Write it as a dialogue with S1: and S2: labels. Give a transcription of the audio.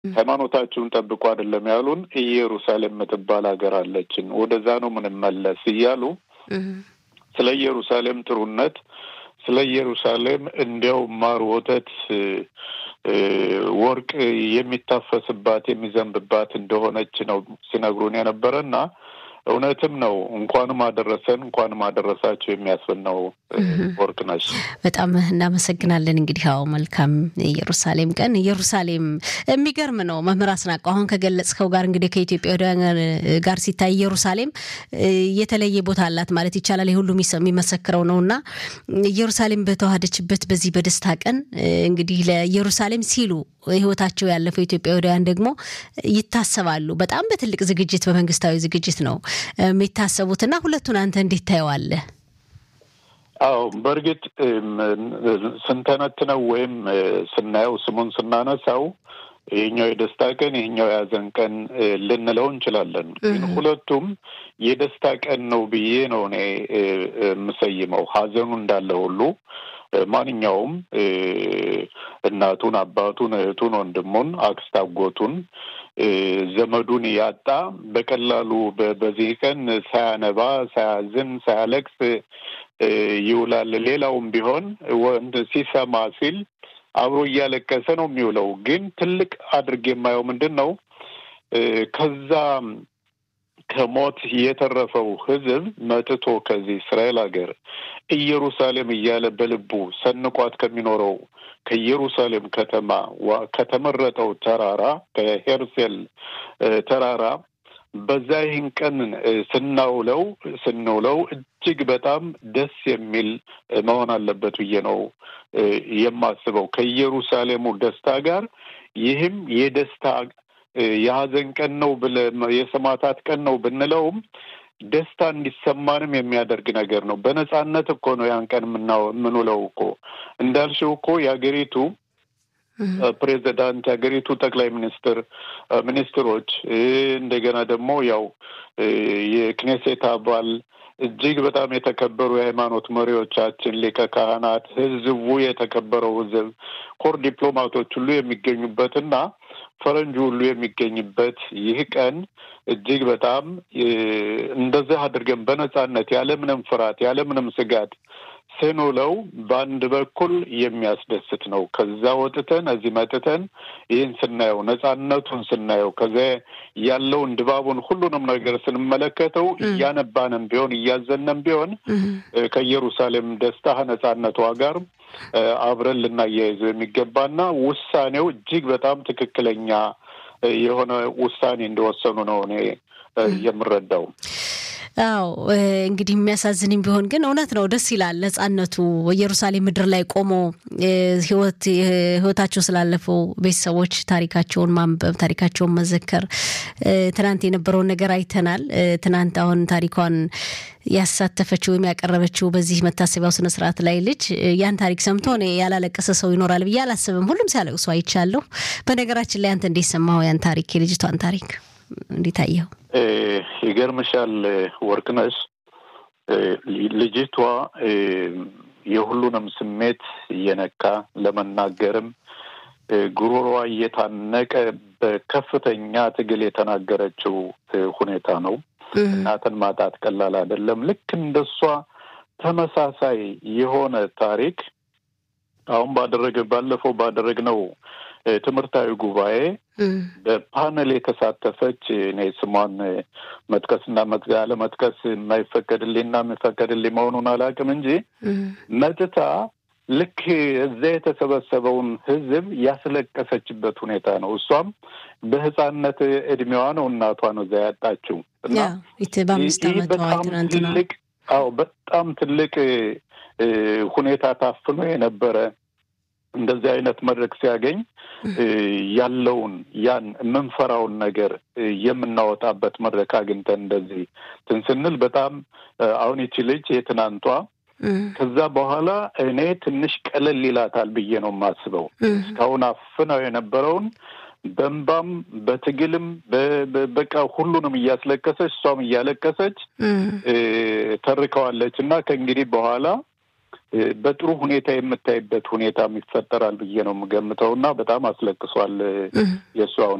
S1: ሃይማኖታችሁን ጠብቁ አይደለም ያሉን። ኢየሩሳሌም የምትባል ሀገር አለችን፣ ወደዛ ነው ምንመለስ እያሉ ስለ ኢየሩሳሌም ጥሩነት ስለ ኢየሩሳሌም እንዲያው ማር ወተት ወርቅ የሚታፈስባት የሚዘንብባት እንደሆነች ነው ሲነግሩን የነበረ እና እውነትም ነው። እንኳንም አደረሰን እንኳንም አደረሳቸው የሚያስብል ነው። ወርቅ ነች።
S2: በጣም እናመሰግናለን። እንግዲህ ያው መልካም ኢየሩሳሌም ቀን። ኢየሩሳሌም የሚገርም ነው። መምህር አስናቀው አሁን ከገለጽከው ጋር እንግዲህ ከኢትዮጵያውያን ጋር ሲታይ ኢየሩሳሌም የተለየ ቦታ አላት ማለት ይቻላል። የሁሉ የሚመሰክረው ነው እና ኢየሩሳሌም በተዋሃደችበት በዚህ በደስታ ቀን እንግዲህ ለኢየሩሳሌም ሲሉ ህይወታቸው ያለፈው ኢትዮጵያውያን ደግሞ ይታሰባሉ። በጣም በትልቅ ዝግጅት በመንግስታዊ ዝግጅት ነው የሚታሰቡትና ሁለቱን አንተ እንዴት ታየዋለህ?
S1: አዎ በእርግጥ ስንተነትነው ወይም ስናየው ስሙን ስናነሳው ይህኛው የደስታ ቀን ይህኛው የሀዘን ቀን ልንለው እንችላለን። ግን ሁለቱም የደስታ ቀን ነው ብዬ ነው እኔ የምሰይመው። ሀዘኑ እንዳለ ሁሉ ማንኛውም እናቱን፣ አባቱን፣ እህቱን፣ ወንድሙን፣ አክስት አጎቱን፣ ዘመዱን ያጣ በቀላሉ በዚህ ቀን ሳያነባ፣ ሳያዝን፣ ሳያለቅስ ይውላል። ሌላውም ቢሆን ወንድ ሲሰማ ሲል አብሮ እያለቀሰ ነው የሚውለው። ግን ትልቅ አድርጌ የማየው ምንድን ነው ከዛ ከሞት የተረፈው ሕዝብ መጥቶ ከዚህ እስራኤል ሀገር ኢየሩሳሌም እያለ በልቡ ሰንቋት ከሚኖረው ከኢየሩሳሌም ከተማ ከተመረጠው ተራራ ከሄርሴል ተራራ በዛ ይህን ቀን ስናውለው ስንውለው እጅግ በጣም ደስ የሚል መሆን አለበት ብዬ ነው የማስበው። ከኢየሩሳሌሙ ደስታ ጋር ይህም የደስታ የሀዘን ቀን ነው ብለ የሰማዕታት ቀን ነው ብንለውም ደስታ እንዲሰማንም የሚያደርግ ነገር ነው። በነጻነት እኮ ነው ያን ቀን የምንውለው እኮ እንዳልሽው እኮ የሀገሪቱ ፕሬዚዳንት የሀገሪቱ ጠቅላይ ሚኒስትር ሚኒስትሮች እንደገና ደግሞ ያው የክኔሴት አባል እጅግ በጣም የተከበሩ የሃይማኖት መሪዎቻችን፣ ሊቀ ካህናት፣ ህዝቡ የተከበረው ህዝብ፣ ኮር ዲፕሎማቶች ሁሉ የሚገኙበትና ፈረንጁ ሁሉ የሚገኝበት ይህ ቀን እጅግ በጣም እንደዚህ አድርገን በነጻነት ያለምንም ፍርሃት ያለምንም ስጋት ስንውለው በአንድ በኩል የሚያስደስት ነው። ከዛ ወጥተን እዚህ መጥተን ይህን ስናየው ነጻነቱን ስናየው ከዚያ ያለውን ድባቡን ሁሉንም ነገር ስንመለከተው እያነባንም ቢሆን እያዘነም ቢሆን ከኢየሩሳሌም ደስታ ነጻነቷ ጋር አብረን ልናያይዘው የሚገባና ውሳኔው እጅግ በጣም ትክክለኛ የሆነ ውሳኔ እንደወሰኑ ነው እኔ የምረዳው።
S2: አዎ እንግዲህ የሚያሳዝንም ቢሆን ግን እውነት ነው። ደስ ይላል ነጻነቱ ኢየሩሳሌም ምድር ላይ ቆሞ ህይወት ህይወታቸው ስላለፈው ቤተሰቦች ታሪካቸውን ማንበብ ታሪካቸውን መዘከር። ትናንት የነበረውን ነገር አይተናል። ትናንት አሁን ታሪኳን ያሳተፈችው ወይም ያቀረበችው በዚህ መታሰቢያው ስነ ስርዓት ላይ ልጅ ያን ታሪክ ሰምቶ እኔ ያላለቀሰ ሰው ይኖራል ብዬ አላስብም። ሁሉም ሲያለቅሱ አይቻለሁ። በነገራችን ላይ አንተ እንዴት ሰማኸው ያን ታሪክ የልጅቷን ታሪክ እንዴት አየኸው?
S1: ይገርምሻል ወርቅነሽ ልጅቷ የሁሉንም ስሜት እየነካ ለመናገርም ጉሮሯ እየታነቀ በከፍተኛ ትግል የተናገረችው ሁኔታ ነው። እናትን ማጣት ቀላል አይደለም። ልክ እንደሷ ተመሳሳይ የሆነ ታሪክ አሁን ባደረገ ባለፈው ባደረግነው ትምህርታዊ ጉባኤ በፓነል የተሳተፈች እኔ ስሟን መጥቀስና አለመጥቀስ የማይፈቀድልኝና የሚፈቀድልኝ መሆኑን አላውቅም እንጂ መጥታ ልክ እዛ የተሰበሰበውን ሕዝብ ያስለቀሰችበት ሁኔታ ነው። እሷም በሕፃንነት እድሜዋ ነው እናቷ ነው እዛ ያጣችው እና በጣም ትልቅ አዎ በጣም ትልቅ ሁኔታ ታፍኖ የነበረ እንደዚህ አይነት መድረክ ሲያገኝ ያለውን ያን የምንፈራውን ነገር የምናወጣበት መድረክ አግኝተን እንደዚህ እንትን ስንል በጣም አሁን ይቺ ልጅ የትናንቷ ከዛ በኋላ እኔ ትንሽ ቀለል ይላታል ብዬ ነው የማስበው። እስካሁን አፍነው የነበረውን በእንባም በትግልም በቃ ሁሉንም እያስለቀሰች እሷም እያለቀሰች ተርከዋለች እና ከእንግዲህ በኋላ በጥሩ ሁኔታ የምታይበት ሁኔታም ይፈጠራል ብዬ ነው የምገምተው እና በጣም አስለቅሷል የእሱ አሁን